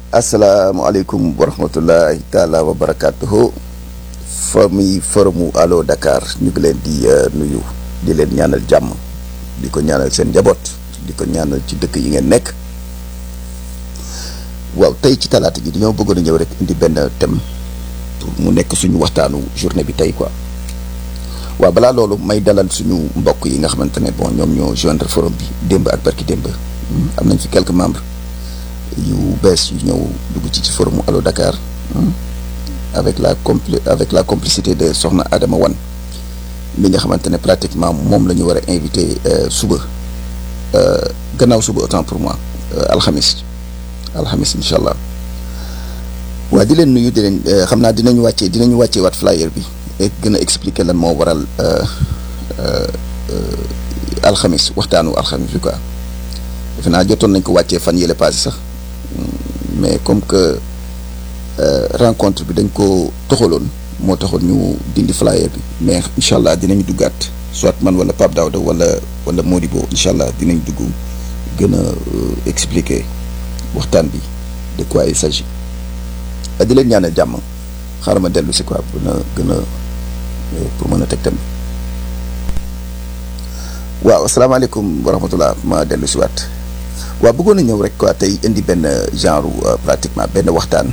asalaamaaleykum wa rahmatullahi taala wa barakatuhu famille forumu Allo Dakar ñu ngi leen di nuyu di leen ñaanal jàmm di ko ñaanal seen njaboot di ko ñaanal ci dëkk yi ngeen nekk waaw tey ci talaata ji dañoo bëggoon a ñëw rek indi benn thème pour mu nekk suñu waxtaanu journée bi tey quoi waaw balaa loolu may dalal suñu mbokk yi nga xamante ne bon ñoom ñoo joindre forum bi démb ak barki démb am nañ fi quelques membres yu bees yu ñëw dugg ci ci forum Allo Dakar avec la compli avec la complicité de Soxna Adama Wan mi nga xamante ne pratiquement moom la ñu war a invité suba gannaaw suba autant pour moi alxamis alxamis incha allah waa di leen nuyu di leen xam naa dinañu wàccee dinañu wàccee waat flyer bi et gën a expliquer lan moo waral alxamis waxtaanu alxamis bi quoi defe naa jotoon nañ ko wàccee fan yële passé sax mais comme que rencontre bi dañ ko toxaloon moo taxoon ñu dindi flyer bi mais incha allah dinañ duggaat soit man wala Pape Daouda wala wala Modibo incha allah dinañ dugg gën a expliquer waxtaan bi de quoi il s'agit di leen ñaanal jàmm xaaral ma dellu si quoi pour na gën a pour mën a teg tamit waaw asalaamaaleykum wa rahmatullah ma dellu si waat waaw bëggoon na ñëw rek quoi tey indi benn genre pratiquement benn waxtaan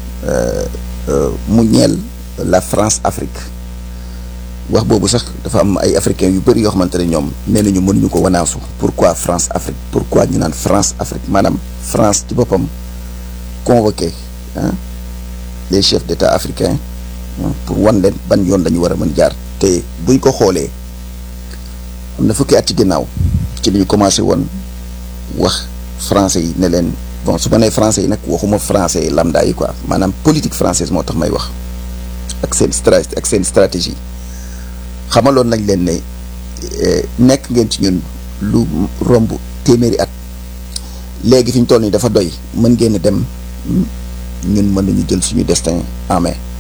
mu ñeel la France Afrique wax boobu sax dafa am ay africains yu bëri yoo xamante ne ñoom nee nañu mënuñu ko wanaasu pourquoi France Afrique pourquoi ñu naan France Afrique maanaam France ci boppam convoqué ah les chefs d'État africains pour wan leen ban yoon la ñu war a mën jaar te buñ ko xoolee am na fukki at ci ginnaaw ci li ñu commencé woon wax français yi ne leen bon su ma nee français yi nag waxuma français lambda yi quoi maanaam politique française moo tax may wax ak seen stratégie ak seen stratégie xamaloon nañ leen ne nekk ngeen ci ñun lu romb téeméeri at léegi fi ñu toll nii dafa doy mën ngeen dem ñun mën nañu jël suñu destin en main